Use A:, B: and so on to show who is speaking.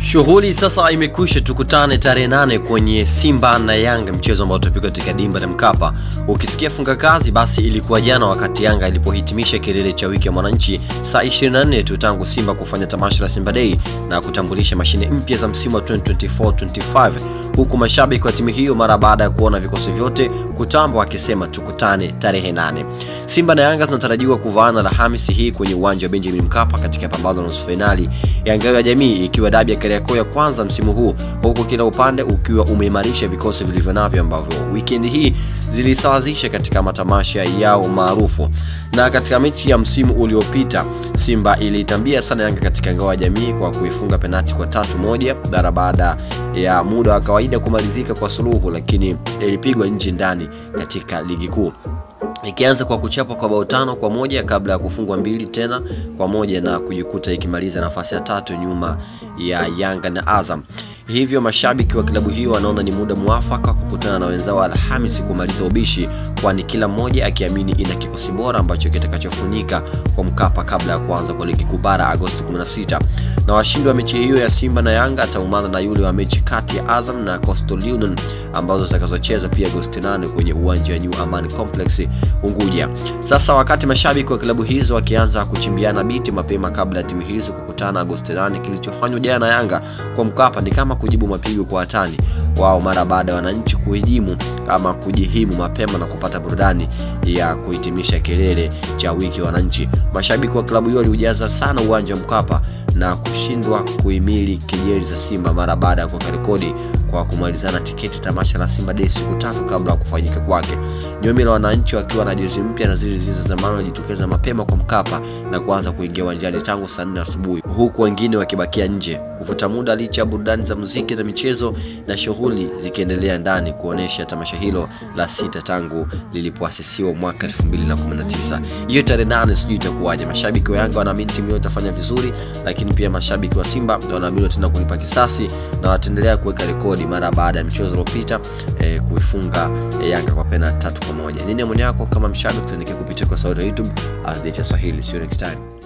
A: Shughuli sasa imekwisha, tukutane tarehe nane kwenye Simba na Yanga, mchezo ambao utapigwa katika dimba la Mkapa. Ukisikia funga kazi, basi ilikuwa jana wakati Yanga ilipohitimisha kilele cha wiki ya mwananchi, saa 24 tu tangu Simba kufanya tamasha la Simba Day na kutambulisha mashine mpya za msimu wa 2024-25 huku mashabiki wa timu hiyo mara baada ya kuona vikosi vyote kutamba wakisema tukutane tarehe nane. Simba na Yanga zinatarajiwa kuvaana Alhamisi hii kwenye uwanja wa Benjamin Mkapa katika pambano la nusu fainali ya ngao ya jamii ikiwa dabi ya Kariakoo ya kwanza msimu huu, huku kila upande ukiwa umeimarisha vikosi vilivyo navyo ambavyo wikendi hii zilisawazisha katika matamasha yao maarufu. Na katika mechi ya msimu uliopita Simba iliitambia sana Yanga katika ngao ya jamii kwa kuifunga penati kwa tatu moja mara baada ya muda wa kawaida kumalizika kwa suluhu, lakini ilipigwa nje ndani katika ligi kuu ikianza kwa kuchapwa kwa bao tano kwa moja kabla ya kufungwa mbili tena kwa moja na kujikuta ikimaliza nafasi ya tatu nyuma ya Yanga na Azam. Hivyo mashabiki wa klabu hiyo wanaona ni muda mwafaka kukutana na wenzao Alhamisi kumaliza ubishi, kwani kila mmoja akiamini ina kikosi bora ambacho kitakachofunika kwa Mkapa kabla ya kuanza kwa ligi kuu bara Agosti 16. Na washindi wa mechi hiyo ya Simba na Yanga ataumana na yule wa mechi kati ya Azam na Coastal Union ambazo zitakazocheza pia Agosti 8 kwenye uwanja wa New Amaan Complex Unguja. Sasa wakati mashabiki wa klabu hizo wakianza kuchimbiana biti mapema kabla ya timu hizo kukutana Agosti 8, kilichofanywa jana na Yanga kwa Mkapa ni kama kujibu mapigo kwa watani wao mara baada ya wananchi kuhijimu ama kujihimu mapema na kupata burudani ya kuhitimisha kilele cha wiki wananchi. Mashabiki wa klabu hiyo waliujaza sana uwanja wa Mkapa na kushindwa kuhimili kejeli za Simba mara baada ya kuweka rekodi kwa kumalizana tiketi tamasha la Simba Day siku tatu kabla ya kufanyika kwake. Nyomi la wananchi wakiwa na jezi mpya na zile zile za zamani walijitokeza mapema kwa Mkapa na kuanza kuingia uwanjani tangu saa nne asubuhi, huku wengine wakibakia nje kuvuta muda, licha ya burudani za muziki na michezo na shughuli zikiendelea ndani kuonesha tamasha hilo la sita tangu lilipoasisiwa mwaka 2019. Hiyo tarehe nane sijui itakuwaje. Mashabiki wa Yanga wanaamini timu yao itafanya vizuri, lakini pia mashabiki wa Simba wanaamini tena kulipa kisasi na wataendelea kuweka rekodi mara baada ya mchezo uliopita eh, kuifunga eh, Yanga kwa pena tatu kwa moja. Nini maoni yako kama mshabiki? Tuandikie kupitia kwa sauti ya YouTube Swahili. See you next time.